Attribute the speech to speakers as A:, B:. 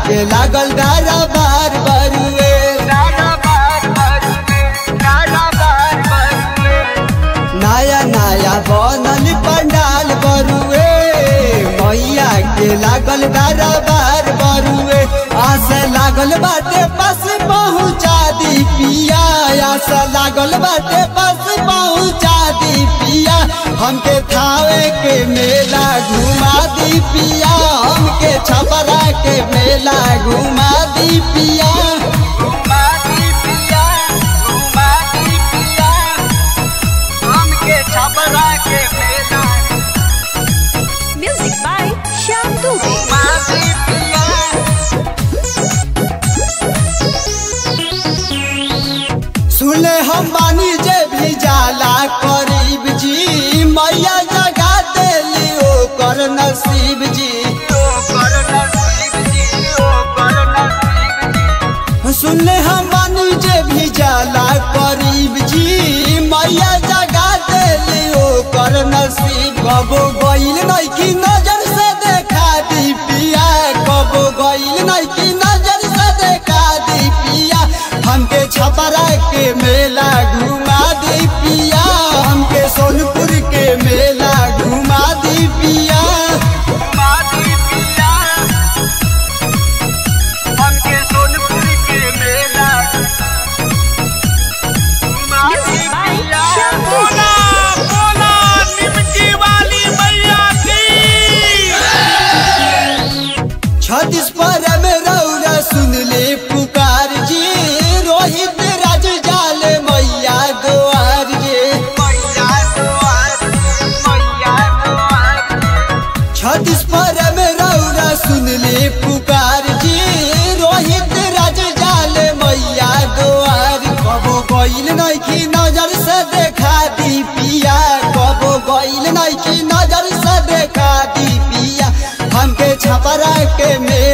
A: के लागल दारा बार बरुए नया नया बनल पंडाल बरुए मैया के लागल दारा बार बरुए आस लागल बाटे बस पहुँचा दी पिया आस लागल बाटे बस पहुँचा दी पिया हमके थावे के मेला घुमा दी पिया हमके छपरा के मेला घुमा दी पिया
B: छपरा के मेला
C: Music by Shyam Dubey.
B: मासी पिया
A: सुने हम बानी जे भी जाला करीब जी मैया जगा देली ओकर नसीब जी सुनले हम बानी जे भी जाला करीब जी मैया जगा देली ओकर नसीब कबो गइल नहीं की नजर से देखा दी पिया कबो गइल नहीं की नजर से देखा दी पिया हमके छपरा के मेला घुमा दी पिया हमके सोनपुर के मेला घुमा दी पिया
C: Music by Shyam Dubey.
A: छत्तीस पर में रौरा सुन ले पुकार जी रोहित राज जाल मैया द्वार जे छत्तीस पर में रौरा सुन ले पुकार जी रोहित राज जाल मैया द्वार कबो गइल नहीं की नजर से देखा दी पिया कबो गइल नहीं की नजर से देखा दी पिया हमके छपरा के मेला